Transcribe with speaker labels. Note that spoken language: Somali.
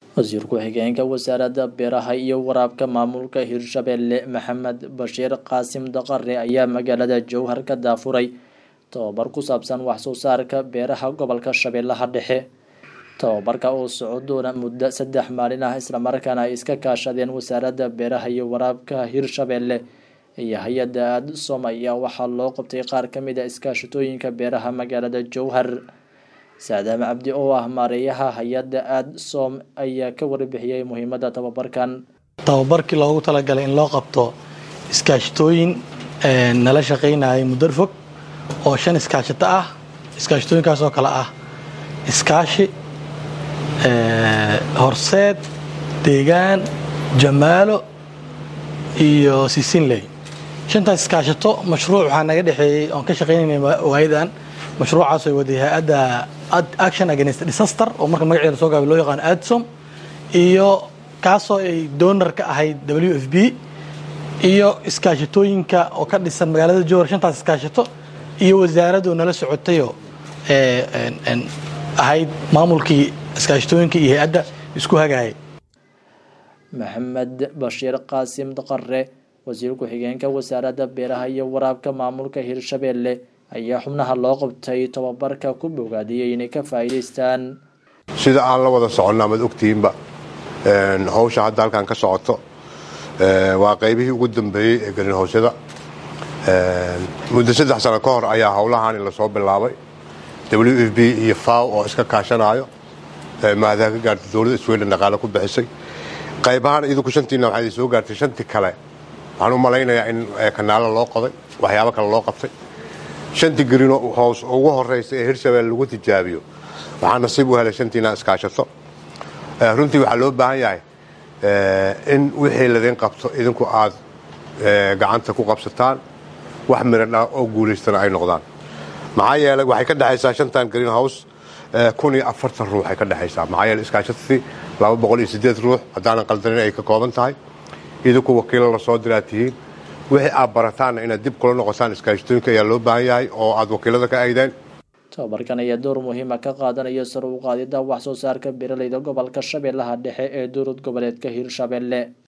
Speaker 1: wasiir ku-xigeenka wasaaradda beeraha iyo waraabka maamulka hirshabelle maxamed bashiir qaasim daqare ayaa magaalada jowhar ka daafuray tababar ku saabsan wax soo saarka beeraha gobolka shabeellaha dhexe tababarka oo socon doona muddo saddex maalin ah islamarkaana ay iska kaashadeen wasaaradda beeraha iyo waraabka hirshabelle iyo hay-adda aadsom ayaa waxaa loo qabtay qaar ka mid a iskaashatooyinka beeraha magaalada jowhar saadaam cabdi oo ah maareeyaha hay-adda aadsom ayaa ka warbixiyey muhiimadda tababarkan
Speaker 2: tababarkii loogu talagalay in loo qabto iskaashatooyin nala shaqaynayay muddo fog oo shan iskaashato ah iskaashatooyinkaas oo kale ah iskaashi horseed deegaan jamaalo iyo sisinley shantaas iskaashato mashruuc waxaa naga dhexeeyey oon ka shaqaynayna waayadan mashruucaas ay waday hay-adda action against disaster oo marka magaceeda soo gaabay loo yaqaano adsom iyo kaasoo ay donor ka ahayd w f b iyo iskaashatooyinka oo ka dhisan magaalada jowhar shantaas iskaashato iyo wasaaradoo nala socotayoo ahayd maamulkii iskaashatooyinka iyo hay-adda isku hagaayay
Speaker 1: maxamed bashiir qaasim daqare wasiir ku-xigeenka wasaaradda beeraha iyo waraabka maamulka hirshabelle ayaa xubnaha loo qabtay tababarka ku bogaadiyey inay ka faa'iidaystaan
Speaker 3: sida aan la wada soconna amaad ogtihiinba hawsha hadda halkan ka socoto waa qaybihii ugu dambeeyey ee garinhowsyada muddo saddex sano ka hor ayaa howlahaani lasoo bilaabay w f b iyo faw oo iska kaashanayo maadaha ka gaartay dowladda sweden dhaqaale ku bixisay qaybahaan idinku shantiina waxaa idin soo gaartay shantii kale waxaan u malaynayaa in kanaalo loo qoday waxyaabo kale loo qabtay shantii green house ugu horeysa ee hirshabelle lagu tijaabiyo waxaa nasiib u helay shantiina iskaashato runtii waxaa loo baahan yahay in wixii ladin qabto idinku aad gacanta ku qabsataan wax miradha oo guulaystana ay noqdaan maxaa yeelay waxay ka dhexaysaa shantan green house kun iyo afartan ruux ay ka dhexaysaa maxaa yeele iskaashatadii laba boqol iyo siddeed ruux haddaanan qaldanin ay ka kooban tahay idinku wakiilo lasoo diraa tihiin wixii aad barataanna inaad dib kula noqotaan iskaashatooyinka ayaa loo baahan yahay oo aad wakiilada ka aydeen
Speaker 1: tababarkan ayaa door muhiima ka qaadanaya sar u qaadida wax soo saarka beeraleyda gobolka shabeellaha dhexe ee dowlad goboleedka hirshabelle